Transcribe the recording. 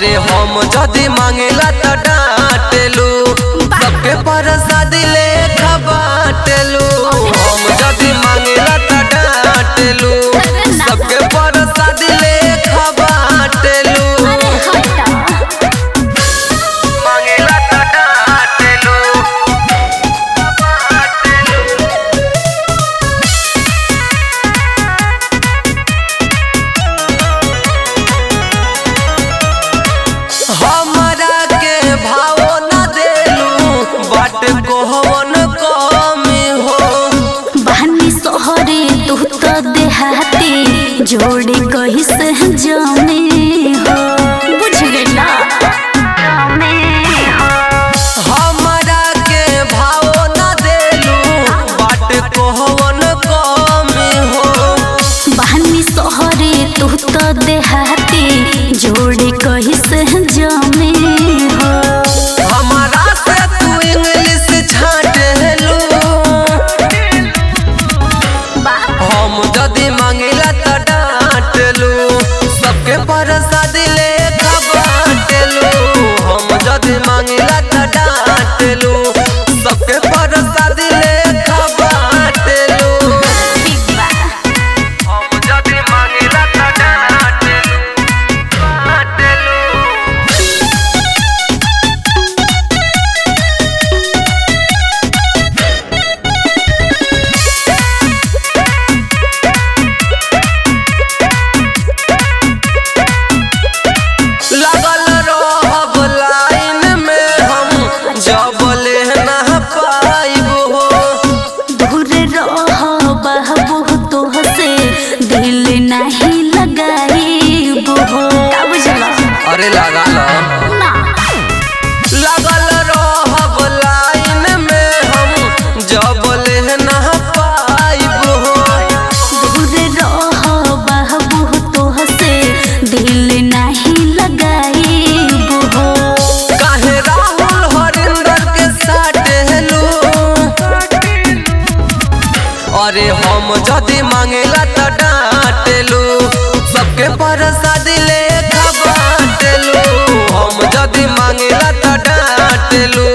अरे हम जदी मांगेला त डांटेलू सबके प्रसादी ले बाटेलू हम जदी मांगेला त डांटेलू सबके प्रसादी ले बाटेलू अरे हटा मांगेला त डांटेलू हमरा के भाव न देलू बाट कोहवन कमी हो बहनी सोहरे तू तो देहाती जोड़ी कही से जाने हो बुझ गइला हमरा के भाव न देलू बाट कोहवन कमी हो बहनी सोहरे तू तो देहाती जोड़ी कही से जाने हो हमारा से तू इंग्लिश छाटेलू हम जदी मांगिला त डांटेलू सबके प्रसादी ले बाटेलू हम जदी मांगिला त डांटेलू सबके प्रसादी ले बाटेलू हम जदी मांगिला त डांटेलू बाटेलू लगल रहब लाइन में हम जब ले ना पाइब हो दूर रहो बहबू तो से दिल नहीं लगाई हो का बुझला अरे लगा लो ना लगल रहब लाइन में हम जब ले ना पाइब हो दूर रहो बहबू तो से दिल नहीं लगाई हो काहे राहुल हरिंदर के साथ हेलू अरे हम जदी मांगेला त डांटेलू सबके प्रसादी ले बाटेलू हम जदी मांगेला त डांटेलू